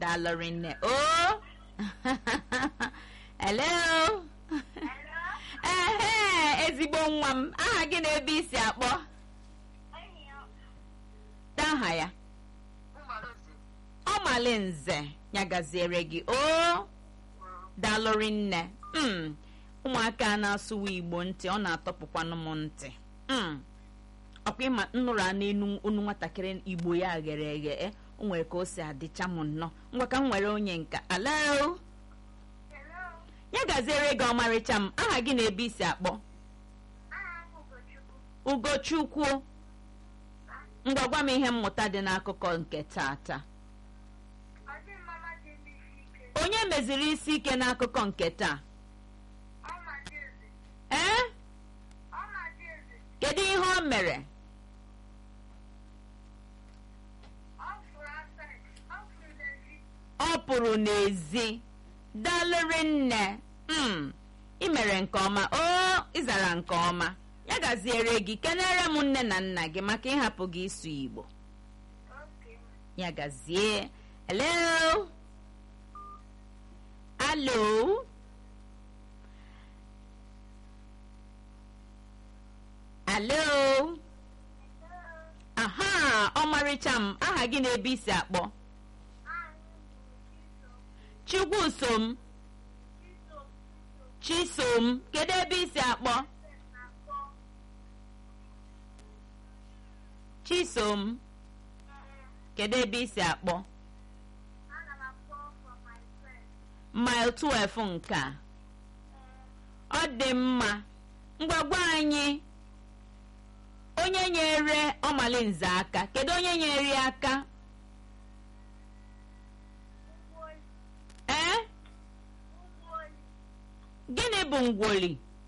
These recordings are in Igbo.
daalụrị nne o hello ehe ezigbo nwa m aha gị na ebe isi akpọ aha ya ọmalinze ya gaziere gị o daalụrị nne mm. ụmụaka na-asụwa igbo ntị ọ na-atọpụkwanụ m ntị mm. ọkwa ịma nnụrụ a n'enu onu nwatakịrị igbo ya ghere eghe e, o nwere ka o si adịcha m nnọọ ngwa ka m nwere onye nka alo ya gaziere gị ọmarịcha m aha gị na ebe isi akpọ ugochukwu ngwa gwa m ihe mmụta dị n'akụkọ nke tata onye meziri isi ike n'akụkọ nke taa ee kedu ihe o mere ọ pụrụ n'ezi dalụrị nne mm ị mere nke ọma o ịzara nke ọma ya gaziere gị kenere m nne na nna gị maka ịhapụ gị ịsụ igbo ya gazie hello alo alo aha ọmarịcha m aha gị na-ebe isi akpọ chigwusom chisom kedu ebe isi akpọ chisom kedu ebe isi akpọ mile 12 nke a ọ dị mma ngwagwa anyị onye nyere ọmalinze aka kedu onye nyere ya aka ee gịnị bụ ngwoli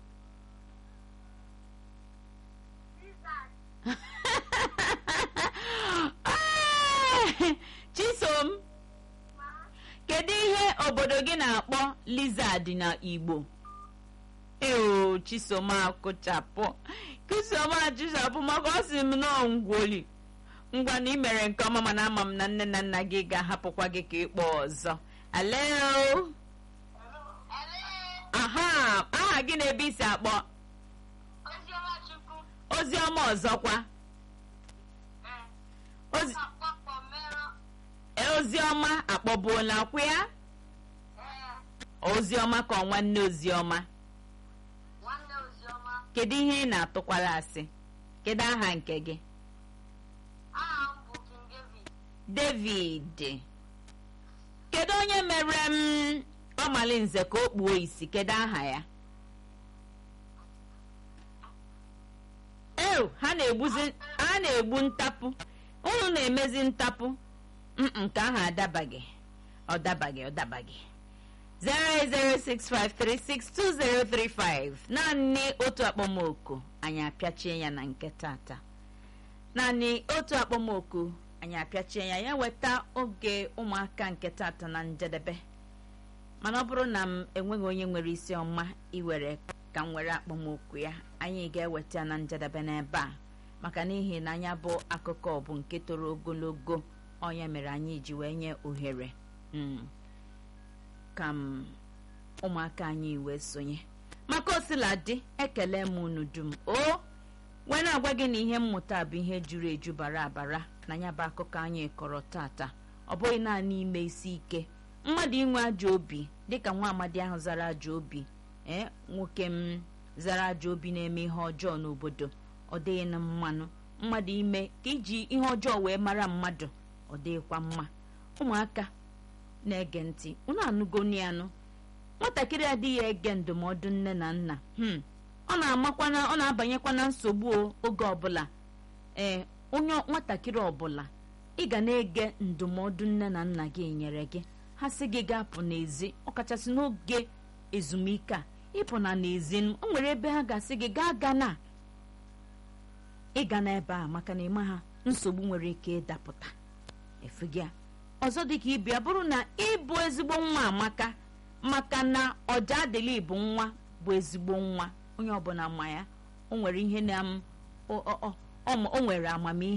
chisom kedu ihe obodo gị na-akpọ lizard na igbo eo chisom akụchapụ chisom achịchapụ maka ọ sị m nọọ ngwoli ngwa na ị mere nke ọma mana ama m na nne na nna gị ga-ahapụkwa gị ka ịkpọ ọzọ alo aha aha gị na ebe isi akpọ oziọma ọzọkwa Ozi- oziọma akpọbuola kwa ya oziọma ka ọ nwanne oziọma kedu ihe ị na-atụkwara asị kedu aha nke gị david kedu onye mere m ọmalinze ka o kpuo isi kedu aha ya ew ha na-egbuzi ha na-egbu ntapụ unu na-emezi ntapụ mm nke ahụ adabaghị ọ dabaghị ọ dabaghị 08065362035 naanị otu akpọmoku anyị apịachie ya na nke tata naanị otu akpọmoku anyị apịachie ya ya weta oge ụmụaka nke tata na njedebe mana ọ bụrụ na m enweghị onye nwere isi ọma iwere ka m were akpọmoku ya anyị ga-eweta ya na njedebe n'ebe a maka n'ihi na anya bụ akụkọ bụ nke toro ogologo onye mere anyị ji wee nye ohere mm, ka m ụmụaka anyị wee sonye maka osiladị ekele m unu dum o wee na-agwa gị na ihe mmụta bụ ihe juru eju bara abara na ya bụ akụkọ anyị kọrọ tata ọ bụghị naanị ime isi ike mmadụ inwe ajọ obi dịka nwa amadi ahụ zara ajọ obi ee nwoke m zara ajọ obi na-eme ihe ọjọọ n'obodo ọ dịghị na mmanụ mmadụ ime ka iji ihe ọjọọ wee mara mmadụ ọ dịghịkwa mma ụmụaka na-ege ntị unu anụgoni anụ nwatakịrị adịghị ege ndụmọdụ nne na nna hmm. ọ na-amakwana ọ na-abanyekwa na nsogbu o oge ọbụla ee onye nwatakịrị ọbụla ị ga na-ege ndụmọdụ nne na nna gị nyere gị ha sị gị ga-apụ n'ezi ọkachasị n'oge ezumike a ịpụ na n'ezi o nwere ebe ha ga-asị gị gaa gana ịga n'ebe a maka na ịma ha nsogbu nwere ike ịdapụta efugịa ọzọ dịka ịbịa bụrụ na ịbụ ezigbo nwa amaka maka na ọja adịla ịbụ nwa bụ ezigbo nwa onye ọbụla ma ya o nwere ihe na m o o- o- o nwere amamihe